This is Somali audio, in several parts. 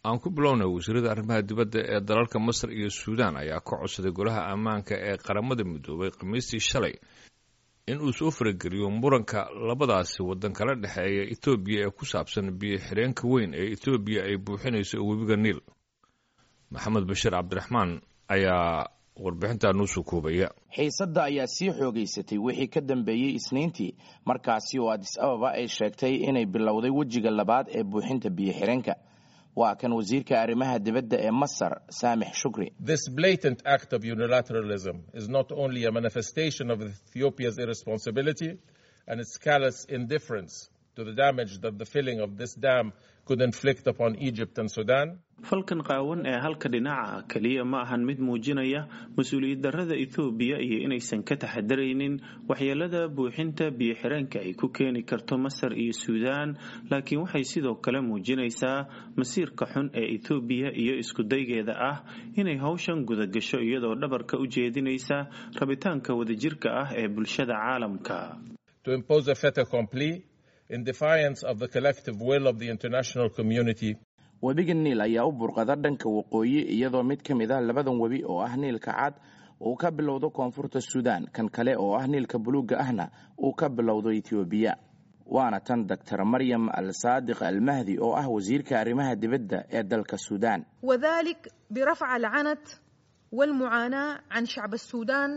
aan ku bilownay wasiirada arrimaha dibadda ee dalalka masar iyo suudaan ayaa ka codsaday golaha ammaanka ee qaramada midoobay khamiistii shalay in uu soo farageliyo muranka labadaasi waddan kala dhexeeya etoobiya ee ku saabsan biyo xireenka weyn ee etoobiya ay buuxinayso webiga niil maxamed bashiir cabdiraxmaan ayaa warbixintaa nuu soo koobaya xiisadda ayaa sii xoogaysatay wixii ka dambeeyey isniintii markaasi oo adis ababa ay sheegtay inay bilowday wejiga labaad ee buuxinta biyo xireenka waa kan wasiirka arrimaha dibadda ee masar saamix shukri This blatant act of unilateralism is not only a manifestation of Ethiopia's irresponsibility and its callous indifference to the damage that the filling of this dam could inflict upon Egypt and Sudan. falkan qaawan ee halka dhinaca keliya ma ahan mid muujinaya mas-uuliyad darrada ethoobiya iyo inaysan ka taxadaraynin waxyeelada buuxinta biyo-xireenka ay ku keeni karto masar iyo suudaan laakiin waxay sidoo kale muujinaysaa masiirka xun ee ethoobiya iyo iskudaygeeda ah inay howshan gudagasho iyadoo dhabarka u jeedinaysa rabitaanka wadajirka ah ee bulshada caalamka to impose a fait accompli in defiance of the collective will of the international community. webiga niil ayaa u burqada dhanka waqooyi iyadoo mid ka mid ah labadan webi oo ah niilka cad uu ka bilowdo koonfurta suudaan kan kale oo ah niilka buluugga ahna uu ka bilowdo etoobiya waana tan doctor maryam al saadiq almahdi oo ah wasiirka arrimaha dibadda ee dalka suudaan وذلك برفع العنت والمعاناة عن شعب السودان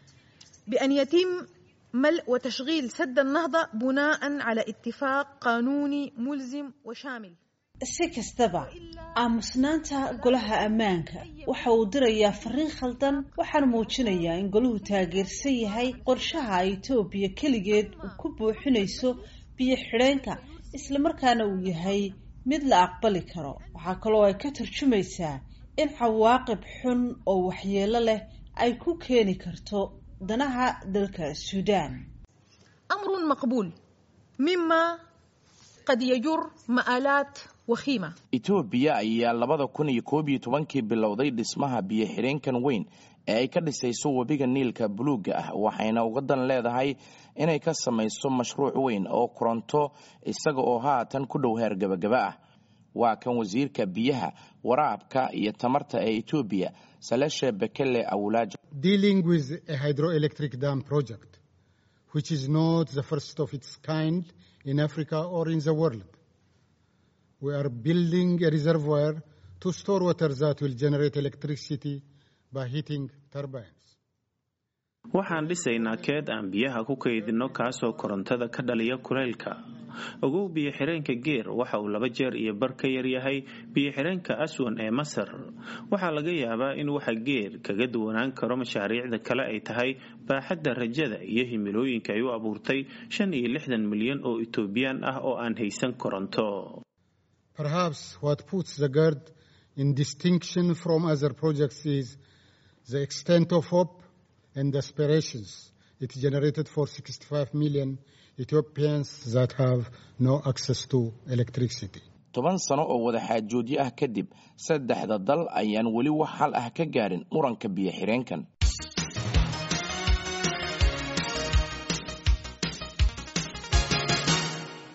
بأن يتم ملء وتشغيل سد النهضة بناء على اتفاق قانوني ملزم وشامل si kastaba aamusnaanta golaha ammaanka waxa uu dirayaa fariin khaldan waxaana muujinayaa in golahu taageersan yahay qorshaha etoobiya keligeed uu ku buuxinayso biyo xidheenka islamarkaana uu yahay mid la aqbali karo waxaa kaloo ay ka tarjumaysaa in cawaaqib xun oo waxyeelo leh ay ku keeni karto danaha dalka suudaan أمر مقبول مما قد يجر مآلات وخيمة etoobiya ayaa labada kun iyo koob iyo tobankii bilowday dhismaha biyo xireenkan weyn ee ay ka dhisayso webiga niilka buluugga ah waxayna uga dan leedahay inay ka samayso mashruuc weyn oo koronto isaga oo haatan ku dhow heer gabagaba ah waa kan wasiirka biyaha waraabka iyo tamarta ee etoobiya saleshe bekele awulaajo dealing with a hydroelectric dam project, which is not the first of its kind in Africa or in the world. We are building a reservoir to store water that will generate electricity by heating turbines. waxaan dhisaynaa keed aan biyaha ku kaydinno kaasoo korontada ka dhaliya kulaylka ogow biyo-xireenka geer waxa uu laba jeer iyo bar ka yaryahay biyo-xireenka aswan ee masar waxaa laga yaabaa in waxa geer kaga duwanaan karo mashaariicda kale ay tahay baaxadda rajada iyo himilooyinka ay u abuurtay shan iyo lixdan milyan oo etoobiyaan ah oo aan haysan koronto Perhaps what puts the GERD in distinction from other projects is the extent of hope and aspirations it generated for 65 million Ethiopians that have no access to electricity. toban sano oo wadaxaajoodyo ah kadib saddexda dal ayaan weli wax xal ah ka gaarin muranka biyo xireenkan